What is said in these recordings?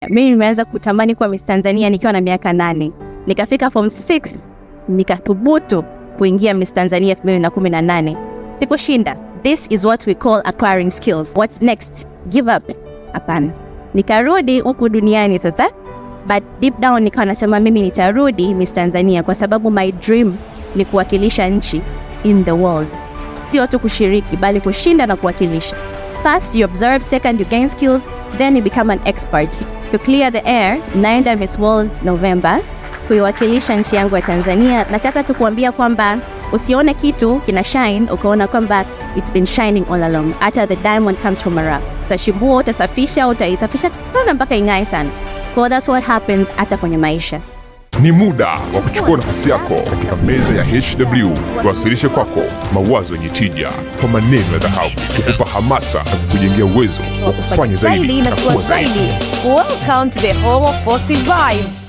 Mimi nimeanza kutamani kuwa Miss Tanzania nikiwa na miaka nane. Nikafika form 6 nikathubutu kuingia Miss Tanzania 2018. Sikushinda. This is what we call acquiring skills. What's next? Give up? Hapana. Nikarudi huku duniani sasa, but deep down nikawa nasema mimi nitarudi Miss Tanzania kwa sababu my dream ni kuwakilisha nchi in the world, sio tu kushiriki, bali kushinda na kuwakilisha. First you observe, second you gain skills, then you become an expert. To clear the air, naenda Miss World November kuiwakilisha nchi yangu ya Tanzania. Nataka tu kuambia kwamba usione kitu kina shine ukaona kwamba it's been shining all along. Hata the diamond comes from a rough. Utashibua, utasafisha, utaisafisha sana mpaka ing'ae sana. So that's what happens hata kwenye maisha. Ni muda wa kuchukua nafasi yako katika meza ya HW, tuwasilishe kwako mawazo yenye tija kwa maneno ya dhahabu, kukupa hamasa na kukujengea uwezo wa kufanya zaidi na kuwa zaidi. Welcome to the home of positive vibes.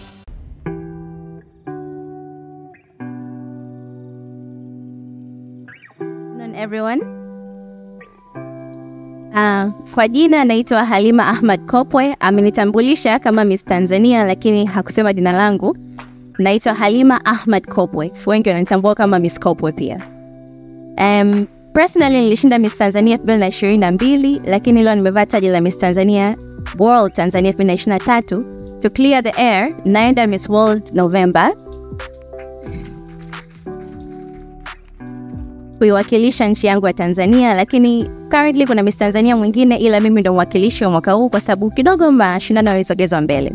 Afternoon everyone. Uh, kwa jina naitwa Halima Ahmad Kopwe. Amenitambulisha kama Miss Tanzania lakini hakusema jina langu. Naitwa Halima Ahmad Kopwe. Wengi wananitambua kama Miss Kopwe pia. Um, personally nilishinda Miss Tanzania 2022 lakini leo nimevaa taji la Miss Tanzania World Tanzania 2023. To clear the air, naenda Miss World November kuiwakilisha nchi yangu ya Tanzania, lakini currently kuna Miss Tanzania mwingine, ila mimi ndo mwakilishi wa mwaka huu kwa sababu kidogo mashindano yalisogezwa mbele.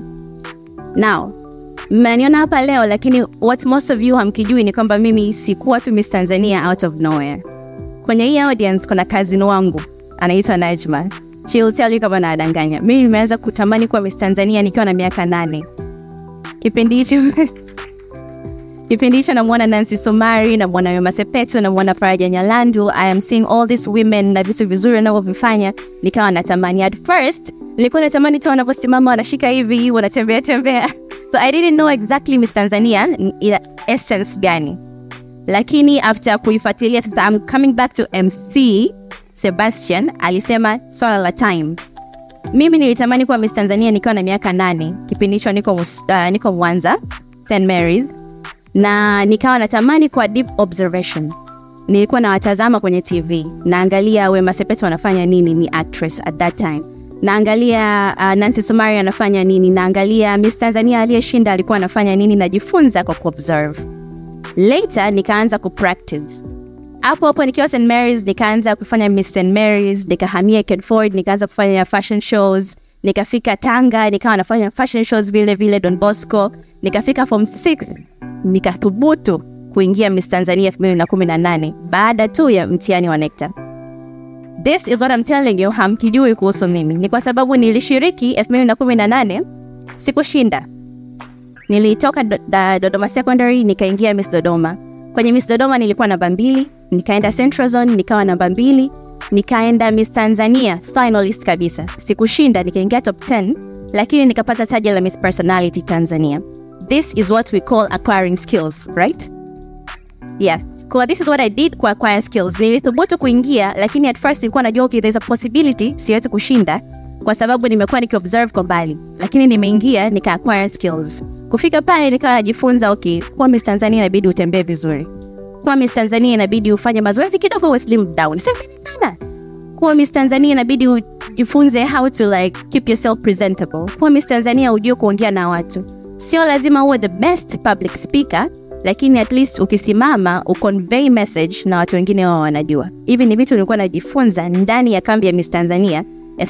Now mmeniona hapa leo, lakini what most of you hamkijui ni kwamba mimi sikuwa tu Miss Tanzania out of nowhere. Kwenye hii audience kuna cousin wangu anaitwa Najma. She will tell you kama nadanganya. Mimi nimeanza kutamani kuwa Miss Tanzania nikiwa na miaka nane. Kipindi hicho Kipindi hicho namwona Nancy Somari, namwona Wema Sepetu, namwona Faraja Nyalandu. I am seeing all these women na vitu vizuri wanavyovifanya, nikawa natamani. At first nilikuwa natamani tu wanavyosimama wanashika hivi wanatembea tembea, so I didn't know exactly Miss Tanzania ina essence gani, lakini after kuifuatilia sasa, I'm coming back to MC Sebastian alisema swala la time. Mimi nilitamani kuwa Miss Tanzania nikiwa na miaka nane. Kipindi hicho niko, uh, niko Mwanza St Mary's na nikawa natamani kwa deep observation. Nilikuwa nawatazama kwenye TV, naangalia Wema Sepetu anafanya nini, ni actress at that time. Naangalia uh, Nancy Sumari anafanya nini, naangalia Miss Tanzania aliyeshinda alikuwa anafanya nini, najifunza kwa kuobserve. Later nikaanza kupractice hapo hapo nikiwa St Mary's, nikaanza kufanya Miss St Mary's, nikahamia Kedford, nikaanza kufanya fashion shows nikafika Tanga nikawa nafanya fashion shows vile vile Don Bosco. Nikafika form 6 nikathubutu kuingia Miss Tanzania 2018 baada tu ya mtihani wa NECTA. This is what I'm telling you, hamkijui kuhusu mimi ni kwa sababu nilishiriki 2018 sikushinda. Nilitoka do, da, Dodoma Secondary nikaingia Miss Dodoma. Kwenye Miss Dodoma nilikuwa namba mbili, nikaenda Central Zone nikawa namba mbili, nikaenda Miss Tanzania finalist kabisa. Sikushinda, nikaingia top 10, lakini nikapata taji la Miss Personality Tanzania. This is what we call acquiring skills, right? Yeah. Kwa this is what I did kwa acquire skills. Nilithubutu kuingia, lakini at first nilikuwa najua okay, there's a possibility siwezi kushinda kwa sababu nimekuwa nikiobserve kwa mbali, lakini nimeingia nika acquire skills. Kufika pale nikawa najifunza okay, kwa Miss Tanzania inabidi utembee vizuri. Kwa Miss Tanzania inabidi ufanye mazoezi kidogo uwe slim down. Sio sana. Kwa Miss Tanzania inabidi ujifunze how to like keep yourself presentable. Kwa Miss Tanzania ujue kuongea na watu. Sio lazima uwe the best public speaker, lakini at least ukisimama uconvey message na watu wengine wao wanajua. Hivi ni vitu nilikuwa najifunza ndani ya kambi ya Miss Tanzania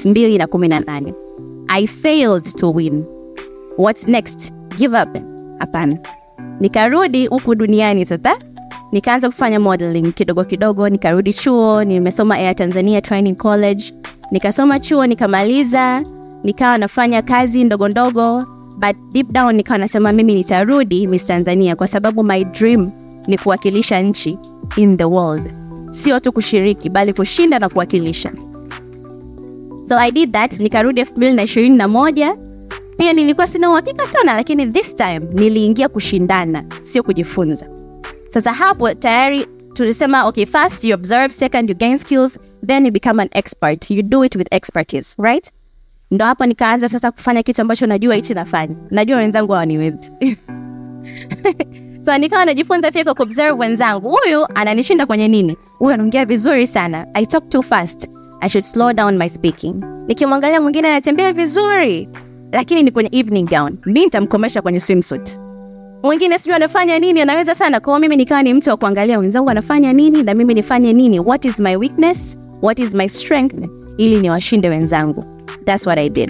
2018. I failed to win. What's next? Give up? Hapana. Nikarudi huku duniani sasa nikaanza kufanya modeling kidogo kidogo, nikarudi chuo, nimesoma Air Tanzania Training College, nikasoma chuo nikamaliza, nikawa nafanya kazi ndogo ndogo, but deep down nikawa nasema mimi nitarudi Miss Tanzania kwa sababu my dream ni kuwakilisha nchi in the world, sio tu kushiriki, bali kushinda na kuwakilisha. So I did that, nikarudi 2021 pia nilikuwa sina uhakika sana, lakini this time niliingia kushindana, sio kujifunza. Sasa hapo tayari tulisema okay, first you observe, second you gain skills, then you become an expert. You do it with expertise, right? ndo hapo nikaanza sasa kufanya kitu ambacho najua hichi nafanya najua wenzangu hawaniwezi so nikawa najifunza pia kwa kuobserve wenzangu huyu ananishinda kwenye nini huyu anaongea vizuri sana i talk too fast i should slow down my speaking nikimwangalia mwingine anatembea vizuri lakini ni kwenye evening gown mi nitamkomesha kwenye swimsuit mwingine sijui anafanya nini anaweza sana kwao mimi nikawa ni mtu wa kuangalia wenzangu anafanya nini na mimi nifanye nini what is my weakness what is my strength ili niwashinde wenzangu that's what i did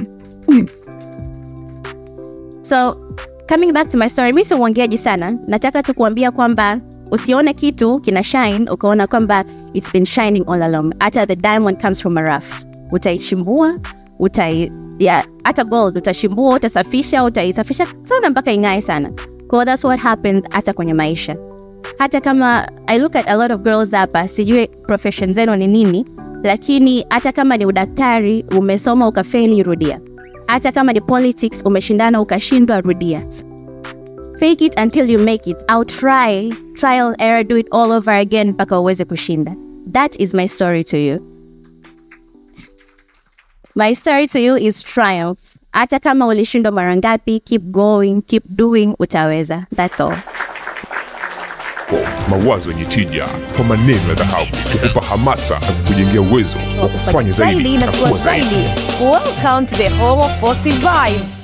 so coming back to my story mi sio mwongeaji sana nataka tu kuambia kwamba usione kitu kina shine ukaona kwamba it's been shining all along hata the diamond comes from a rough utaichimbua utai yeah, hata gold utachimbua utasafisha utaisafisha sana mpaka ing'ae sana kwa that's what happens hata kwenye maisha hata kama i look at a lot of girls hapa sijui profession zenu ni nini lakini hata kama ni udaktari umesoma ukafeli rudia hata kama ni politics umeshindana ukashindwa rudia fake it until you make it au try trial error do it all over again mpaka uweze kushinda that is my story to you my story to you is triumph hata kama ulishindwa mara ngapi keep going keep doing utaweza that's all mawazo yenye tija kwa maneno ya dhahabu kukupa hamasa na kukujengea uwezo wa kufanya zaidi na kuwa zaidi Welcome to the home of positive vibes.